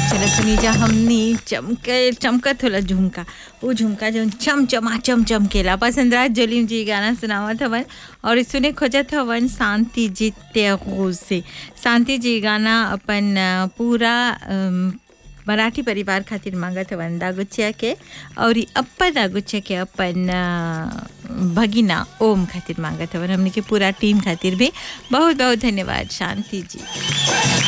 चलो सुनी जा हमनी चमके चमकत होला झुमका वो झुमका जो चम चमा चम चमकेला पसंदराज जलीम जी गाना सुनावत हवन और सुने खोजत हवन शांति जी त्यागो से शांति जी गाना अपन अ, पूरा अम, मराठी परिवार खातिर मांगत हवन दागुचिया के और ई अपन दागुचिया के अपन अ, भगिना ओम खातिर मांगत हवन हमने के पूरा टीम खातिर भी बहुत बहुत धन्यवाद शांति जी